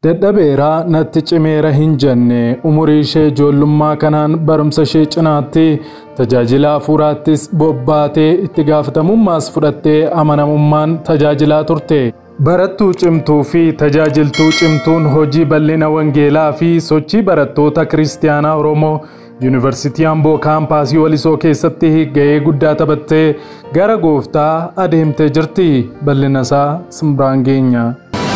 Dadhabeeraa natti cimeera hin jenne umurii ishee ijoollummaa kanaan barumsa ishee cinaatti tajaajila hafuuraattis bobbaatee itti gaafatamummaas fudhattee amanamummaan tajaajilaa turte. Barattuu cimtuu fi tajaajiltuu cimtuun hojii bal'ina wangeelaa fi sochii barattoota kiristaanaa Oromoo Yuunivarsiitii Amboo kaampaasii Walisoo keessatti ga'ee guddaa taphattee gara gooftaa adeemtee jirti. Bal'ina isaa simbiraan geenya.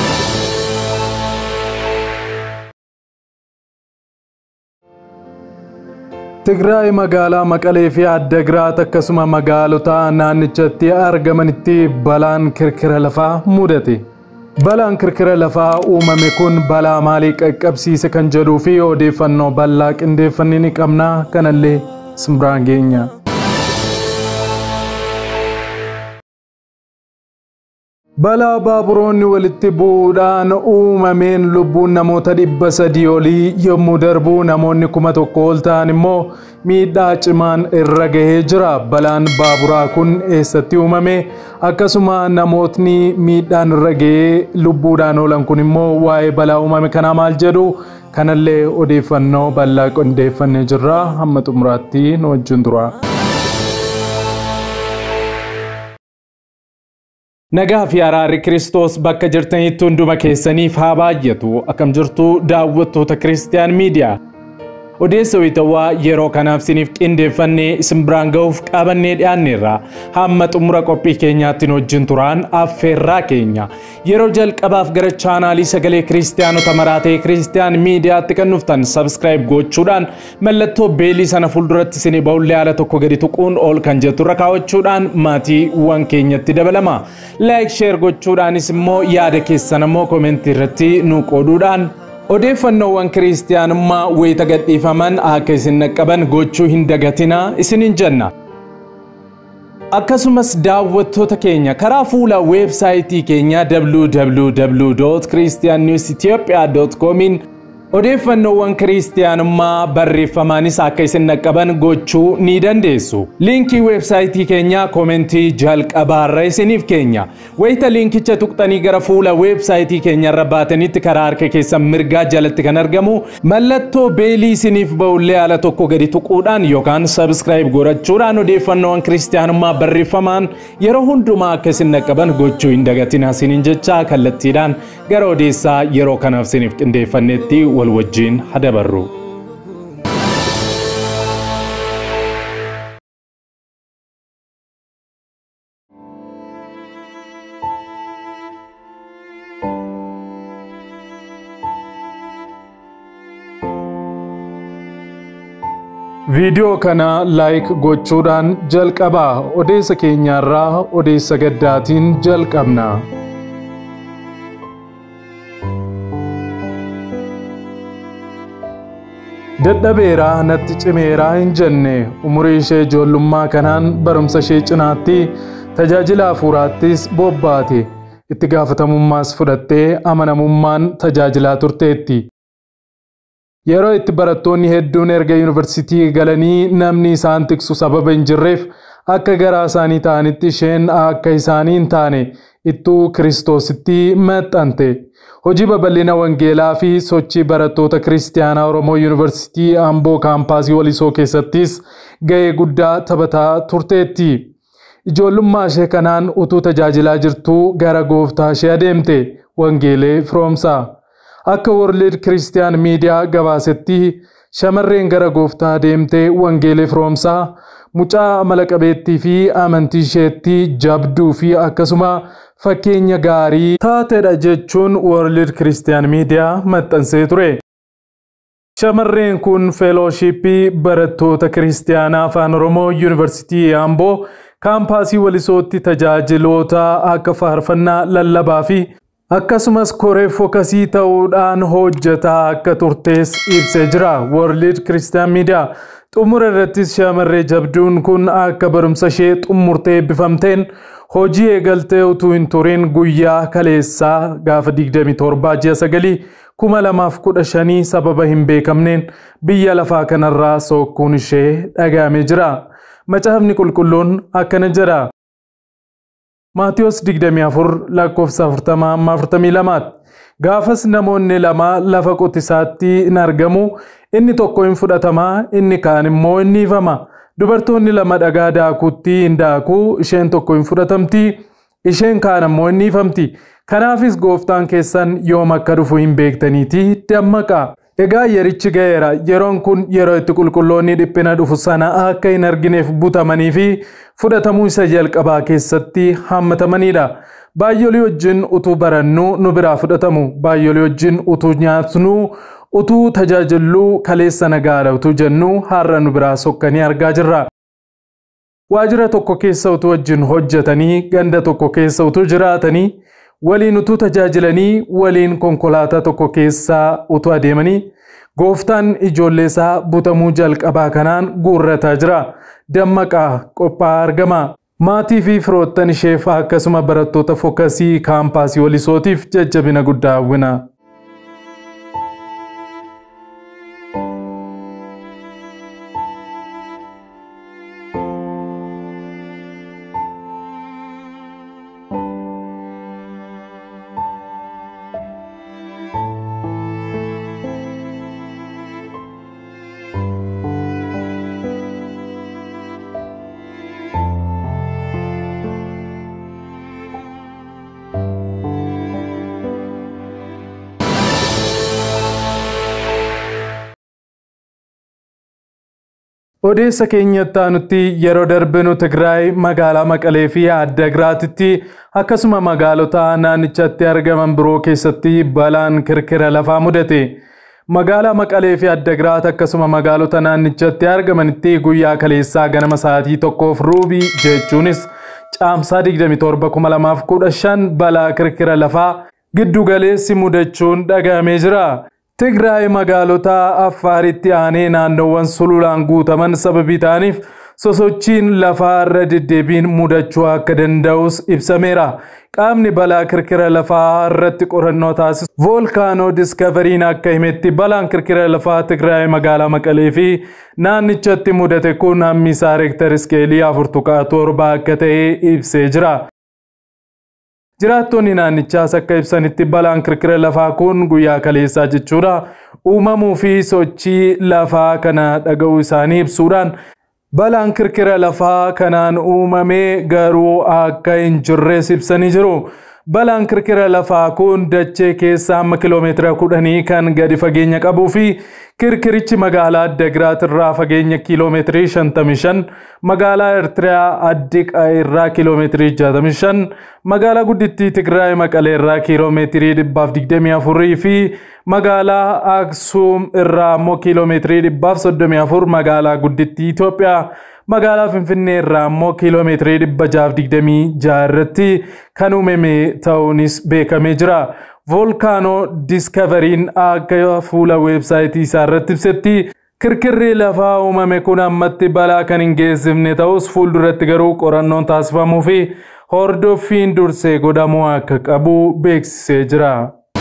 Tigraay magaalaa Maqalee fi Addagiraat akkasuma magaalota naannichatti argamanitti balaan kirkira lafaa mudate. Balaan kirkira lafaa uumame kun balaa maalii qaqqabsiise kan jedhuu fi odeeffannoo bal'aa qindeeffannee ni qabna kanallee simbiraan geenya. Balaa baaburoonni walitti bu'uudhaan uumameen lubbuun namoota dhibba sadii olii yommuu darbu namoonni kuma tokko ol ta'an immoo miidhaa cimaan irra gahee jira. Balaan baaburaa kun eessatti uumame? Akkasuma namootni miidhaan irra gahee lubbuudhaan oolan kun immoo waa'ee balaa uumame kanaa maal jedhu? Kanallee odeeffannoo bal'aa qindeeffannee jirra. Hamma xumuraatti nu wajjin tura. Nagaa fi araarri Kiristoos bakka jirtanitti hunduma keessaniif haa baay'atu akkam jirtu daawwattoota Kiristiyaan Miidiyaa. Odeessa wayitawaa yeroo kanaaf isiniif qindeeffannee isin biraan ga'uuf qabannee dhiyaanneerra. Hamma xumura qophii keenyaatti nu wajjin turaan affeerraa keenya. Yeroo jalqabaaf gara chaanaalii sagalee kiristiyaanota maraatee kiristiyaan miidiyaatti kan dhuftan sabskiraayib gochuudhaan mallattoo beelii sana fuulduratti isinii ba'ullee haala tokko gadi tuquun ol kan jettu irra kaawwachuudhaan maatiiwwan keenyatti dabalama. Laayik sheer gochuudhaanis immoo yaada keessan immoo koomentii irratti nu qooduudhaan odeeffannoowwan kiristiyaanummaa wayita gadhiifaman akka isin naqqaban gochuu hin dagatinaa isiniin jenna. Akkasumas daawwattoota keenya karaa fuula weebsaayitii keenya www.christiannewsethiopia.comiin odeeffannoowwan kiristiyaanummaa barreeffamaanis akka isin naqqaban gochuu ni dandeessu. Liinkii weebsaayitii keenyaa koomentii jalqabaarra isiniif keenya. Wayita liinkicha tuqxanii gara fuula weebsaayitii keenyarra baatanitti karaa harka keessan mirgaa jalatti kan argamu mallattoo beelii isiniif ba'ullee haala tokko gadi tuquudhaan yookaan sabskiraayib godhachuudhaan odeeffannoowwan kiristiyaanummaa barreeffamaan yeroo hundumaa akka isin naqqaban gochuu hin dagatinaa isiniin jecha kallattiidhaan gara odeessaa yeroo kanaaf isiniif qindeeffannetti wal wajjin hadabarru. Viidiyoo kana laayik gochuudhaan jalqabaa odeessa keenyaarraa odeessa gaddaatiin jalqabna. Dadhabeeraa natti cimeeraa hin jenne umurii ishee ijoollummaa kanaan barumsa ishee cinaatti tajaajila hafuuraattis bobbaate itti gaafatamummaas fudhattee amanamummaan tajaajilaa turteetti. Yeroo itti barattoonni hedduun erga yuunivarsiitii galanii namni isaan tiksu sababa hin jirreef akka garaa isaanii ta'anitti isheen akka isaanii hin taane ittuu kiristoositti maxxante. Hojii babal'ina wangeelaa fi sochii barattoota kiristaanaa Oromoo Yuunivarsiitii Amboo kaampaasii Walisoo keessattis ga'ee guddaa taphataa turteetti. Ijoollummaa ishee kanaan utuu tajaajilaa jirtuu gara gooftaa ishee adeemte wangeelee firoomsaa. Akka World Christian Media gabaasetti shamarreen gara gooftaa adeemtee wangeelee firoomsaa mucaa amala qabeettii fi amantii isheetti jabduu fi akkasuma fakkeenya gaarii taatedha jechuun World Christian Media maxxansee ture. Shamarreen kun feelooshipii barattoota kiristaanaa afaan Oromoo Yuunivarsiitii Amboo kaampaasii Walisootti tajaajiloota akka faarfannaa lallabaa fi akkasumas koree fokasii ta'uudhaan hojjetaa akka turtees ibsee jira. World Christian Media xumura irrattis shamarree jabduun kun akka barumsa ishee xumurtee eebbifamteen hojii eegaltee utuu hin turin guyyaa kaleessaa gaafa 27 ji'a sagalii kuma lamaaf kudha shanii sababa hin beekamneen biyya lafaa kanarraa sookkuun ishee dhaga'amee jira. Macaafni qulqulluun akkana jedha. Maatiyos 24 lakkoofsa 40 amma 42 Gaafas namoonni lama lafa qotisaatti hin argamu. Inni tokko hin fudhatamaa, inni kaan immoo hin dhiifama. Dubartoonni lama dhagaa daakuutti hin daaku, isheen tokko hin fudhatamti, isheen kaan ammoo hin dhiifamti. Kanaafis gooftaan keessan yoom akka dhufu hin beektaniiti dammaqa. Egaa yerichi ga'eera. Yeroon kun yeroo itti qulqulloonni dhiphina dhufu sana akka hin argineef butamanii fi fudhatamuu isa jalqabaa keessatti hammatamanidha. Baay'olii wajjin utuu barannu nu biraa fudhatamu. Baay'olii wajjin utuu nyaatnu utuu tajaajilluu kaleessa nagaadha utuu jennu har'a nu biraa sokkanii argaa jirra. Waajjira tokko keessa utuu wajjin hojjetanii ganda tokko keessa utuu jiraatanii waliin utuu tajaajilanii waliin konkolaataa tokko keessa utuu adeemanii gooftaan ijoollee isaa butamuu jalqabaa kanaan guurrataa jira. Dammaqaa qophaa'aa argama. Maatii fi firoottan isheef akkasuma barattoota fookasii kaampaasii Wolisootiif jajjabina guddaa hawwina. Odeessa keenyatti aanutti yeroo darbinu Tigraay magaalaa Maqalee fi Addagiraatitti akkasuma magaalota naannichatti argaman biroo keessatti balaan kirkira lafaa mudate. Magaalaa Maqalee fi Addagiraat akkasuma magaalota naannichatti argamanitti guyyaa kaleessaa ganama sa'aatii tokkoof ruubii jechuunis caamsaa 27,2015 balaa kirkira lafaa giddu galeessi mudachuun dhagahamee jira. Tigraay magaalota Affaaritti aanee naannoowwan sululaan guutaman sababii ta'aniif sosochiin lafaa irra deddeebiin mudachuu akka danda'us ibsameera. Qaamni balaa kirkira lafaa irratti qorannoo taasisu voolkaanoo diskaveriin akka himetti balaan kirkira lafaa Tigraay magaalaa Maqalee fi naannichatti mudate kun hammi isaa reektar iskeelii afur tuqaa torba akka ta'e ibsee jira. Jiraattonni naannichaas akka ibsanitti balaan kirkira lafaa kun guyyaa kaleessaa jechuudha. Uumamuu fi sochii lafaa kana dhaga'uu isaanii ibsuudhaan balaan kirkira lafaa kanaan uumamee garuu akka hin jirres ibsanii jiru. Balaan kirkira lafaa kun dachee keessa hamma kiloomeetira kudhanii kan gadi fageenya qabuu fi kirkirichi magaalaa Addagiraat irraa fageenya kiiloomeetirii 55, magaalaa Eertiriyaa Addiqa irraa kiiloomeetirii 65, magaalaa guddittii Tigraay Maqalee irraa kiiloomeetirii 124 fi magaalaa Aksuum irraa immoo kiiloomeetirii 134 magaalaa guddittii Itoophiyaa magaalaa Finfinnee irraa immoo kiiloomeetirii 626 irratti kan uumame ta'uunis beekamee jira. Voolkaanoo diskaveriin akka fuula weebsaayitii isaa irratti ibsetti kirkirri lafaa uumame kun ammatti balaa kan hin geessifne ta'us fuulduratti garuu qorannoon taasifamuu fi hordoffiin dursee godhamuu akka qabu beeksisee jira.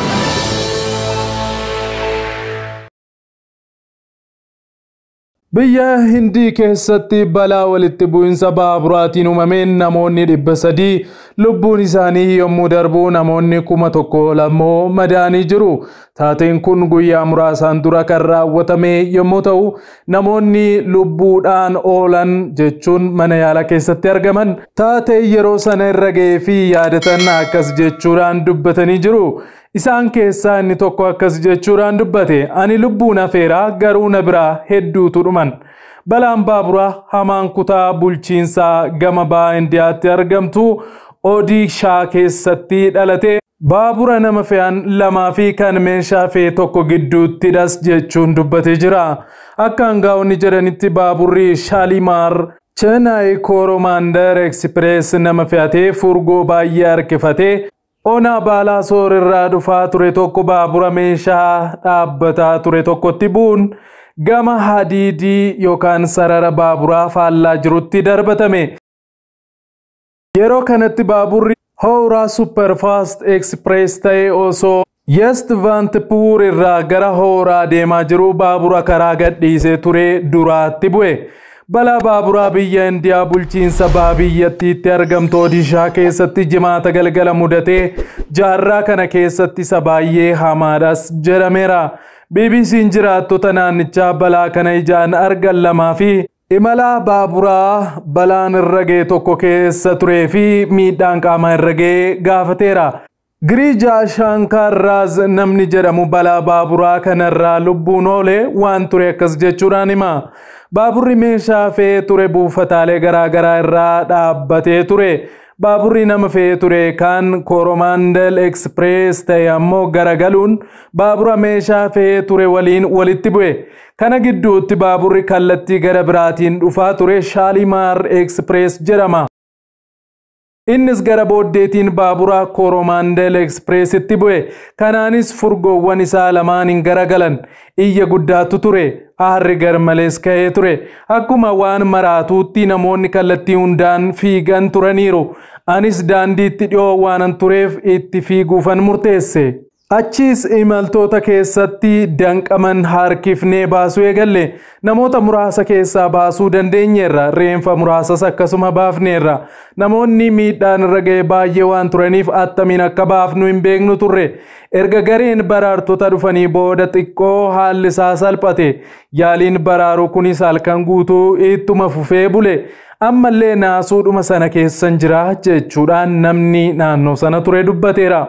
Biyya Hindii keessatti balaa walitti bu'insa baaburaatiin uumameen namoonni dhibba sadii lubbuun isaanii yommuu darbu namoonni kuma tokko lammoo madaanii jiru. Taateen kun guyyaa muraasaan dura kan raawwatame yommuu ta'u namoonni lubbuudhaan oolan jechuun mana yaalaa keessatti argaman taatee yeroo sana irra ga'ee fi yaadatan akkas jechuudhaan dubbatanii jiru. Isaan keessaa inni tokko akkas jechuudhaan dubbate ani lubbuun hafeeraa garuu na biraa hedduutu dhuman. Balaan baaburaa hamaan kutaa bulchiinsaa gama ba'a Indiyaatti argamtu Odishaa keessatti dhalate baabura nama fe'an lamaa fi kan meeshaa fe'e tokko gidduuttidhas jechuun dubbatee jira. Akka hangaa'onni jedhanitti baaburri Shaalimaar Chennai Koromandar Express nama fe'atee furgoo baay'ee harkifatee Onaa baalaa soor irraa dhufaa ture tokko baabura meeshaa dhaabbataa ture tokkotti bu'uun gama hadiidii yookaan sarara baaburaa faallaa jirutti darbatame. Yeroo kanatti baaburri Howraa Superfast Express ta'e osoo Yestvantpur irraa gara Howraa deemaa jiru baabura karaa gadhiisee ture duraatti bu'e. balaa baaburaa biyya indiyaa bulchiinsa baha biyyattiitti argamtu odishaa keessatti jimaata galgala mudatee jaarraa kana keessatti isa baay'ee hamaadhas jedhameera bbc'n jiraattota naannichaa balaa kana ijaan argan lamaa fi imala baaburaa balaan irra ga'e tokko keessa turee fi miidhaan qaama irra ga'e gaafateera Giriijaa Shaankaarraaz namni jedhamu balaa baaburaa kanarraa lubbuun oole waan ture akkas jechuudhaan hima. Baaburri meeshaa fe'ee ture buufataalee garaagaraa irraa dhaabbatee ture. Baaburri nama fe'ee ture kan Kooromaandel Eksprees ta'e ammoo garagaluun baabura meeshaa fe'ee ture waliin walitti bu'e. Kana gidduutti baaburri kallattii gara biraatiin dhufaa ture Shaalimaar Eksprees jedhama. Innis gara booddeetiin baabura Kooromaandel Ekspreesitti bu'e. Kanaanis furgoowwan isaa lamaan hin garagalan. Iyya guddaatu ture. Aarri garmalees ka'ee ture. Akkuma waan maraatuutti namoonni kallattii hundaan fiigan turaniiru. Anis daandiitti dhiyoo waanan tureef itti fiiguufan murteesse. Achiis imaltoota keessatti danqaman harkifnee baasuu eegalle namoota muraasa keessaa baasuu dandeenyeerra reenfa muraasas akkasuma baafneerra namoonni miidhaan irra ga'e baay'ee waan turaniif attamiin akka baafnu hin beeknu turre erga gareen baraartota dhufanii booda xiqqoo haalli isaa salphate yaaliin baraaruu kunis halkan guutuu ittuma fufee bule ammallee naasuudhuma sana keessan jira jechuudhaan namni naannoo sana ture dubbateera.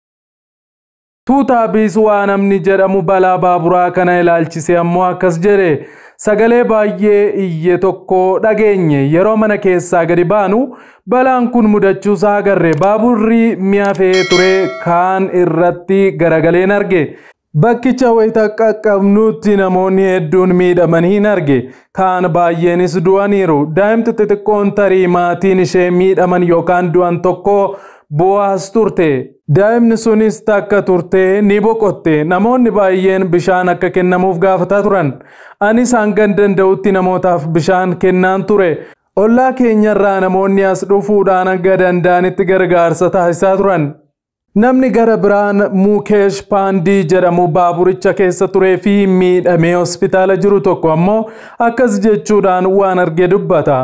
Tuutaa Biisuwaa namni jedhamu balaa baaburaa kana ilaalchise ammoo akkas jedhe sagalee baay'ee iyye tokko dhageenye yeroo mana keessaa gadi baanu balaan kun mudachuusaa agarre baaburri mi'a fe'ee ture kaan irratti garagaleen arge. Bakkicha wayita qaqqabnutti namoonni hedduun miidhamanii hin arge kaan baay'eenis du'aniiru daa'imti xixiqqoon tarii maatiin ishee miidhaman yookaan du'an tokko bu'aas turte. Daa'imni sunis takka turtee ni boqotte. Namoonni baay'een bishaan akka kennamuuf gaafataa turan. Anis hangan danda'utti namootaaf bishaan kennaan ture. Ollaa keenyarraa namoonni as dhufuudhaan akka danda'anitti gargaarsa taasisaa turan. Namni gara biraan Muukeesh Paandii jedhamu baaburicha keessa turee fi miidhamee hospitaala jiru tokko ammoo akkas jechuudhaan waan arge dubbata.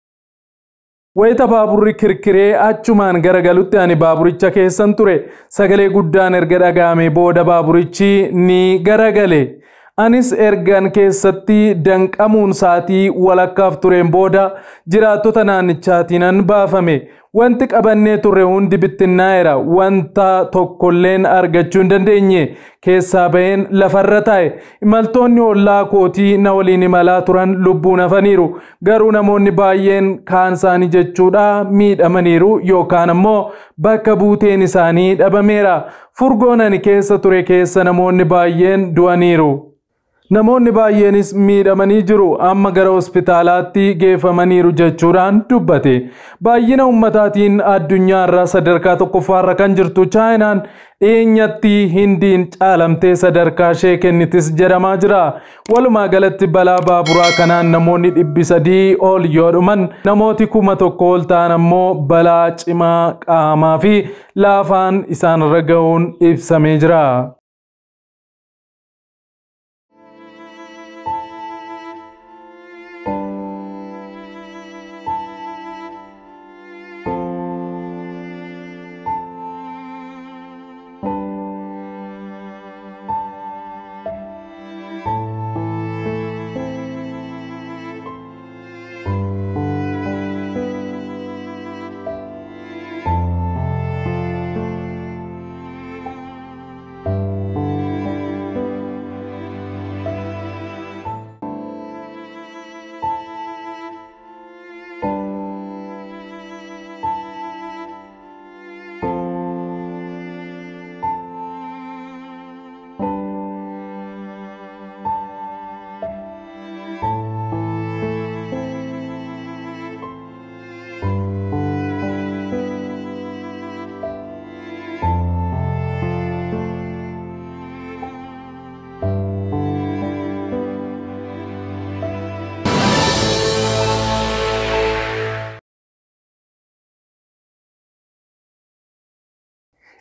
Wayita baaburri kirkiree achumaan garagalutti ani baaburicha keessan ture sagalee guddaan erga dhaga'ame booda baaburichi ni garagale. Anis ergan keessatti danqamuun saatii walakkaaf tureen booda jiraattota naannichaatiin baafame. Wanti qabannee turre hundi bittinnaa'eera. Wanta tokkolleen argachuu hin dandeenye. Keessaa baheen lafarra taa'e. Imaltoonni ollaa kootii na waliin imalaa turan lubbuun hafaniiru. Garuu namoonni baay'een kaan isaanii jechuudha miidhamaniiru yookaan ammoo bakka buuteen isaanii dhabameera. Furgoon ani keessa ture keessa namoonni baay'een du'aniiru. Namoonni baay'eenis miidhamanii jiru amma gara hospitaalaatti geeffamaniiru jechuudhaan dubbate. Baay'ina ummataatiin addunyaa irraa sadarkaa tokkoffaarra kan jirtu chaayinaan dhiyeenyatti hindiin caalamtee sadarkaa ishee kennitis jedhamaa jira. Walumaa galatti balaa baaburaa kanaan namoonni dhibbi sadii ol yoo dhuman namooti kuma tokko ol ta'an ammoo balaa cimaa qaamaa fi laafaan isaanirra ga'uun ibsamee jira.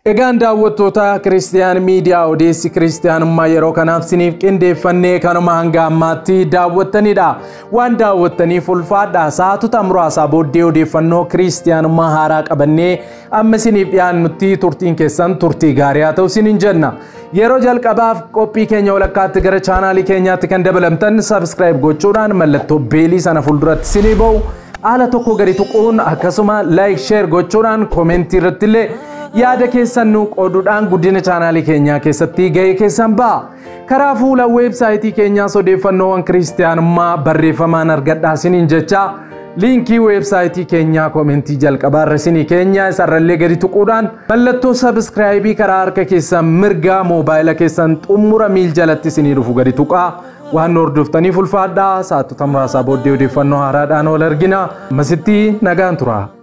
Egaan daawwattoota Kiristiyaan miidiyaa odeessi kiristiyaanummaa yeroo kanaaf siniif qindeeffannee kanuma hanga ammaatti daawwattanidha. Waan daawwattaniif ulfaadha. Sa'aatota muraasaa booddee odeeffannoo kiristiyaanummaa haaraa qabannee amma siniif dhiyaannutti turtiin keessan turtii gaarii haa ta'u sinin jenna. Yeroo jalqabaaf qophii keenya walakkaatti gara chaanaalii keenyaatti kan dabalamtan sabskiraayib gochuudhaan mallattoo beelii sana fuulduratti sinii ba'u. Haala tokko gadi tuquun akkasuma laayik sheer gochuudhaan koomentii irratti illee yaada keessan nu qooduudhaan guddina chaanaalii keenyaa keessatti ga'ee keessan ba'a. Karaa fuula weebsaayitii keenyaas odeeffannoowwan kiristiyaanummaa barreeffamaan argadhaa siniin jecha liinkii weebsaayitii keenyaa koomentii jalqabaa irra sinii keenya isarrallee gadi tuquudhaan mallattoo sabskiraayibii karaa harka keessan mirgaa moobaayila keessan xumura miil jalatti sinii dhufu gadi tuqaa. waan hordoftaniif ulfaadhaa sa'aatota muraasaa booddee odeeffannoo haaraadhaan ol argina. Masitti nagaan tura.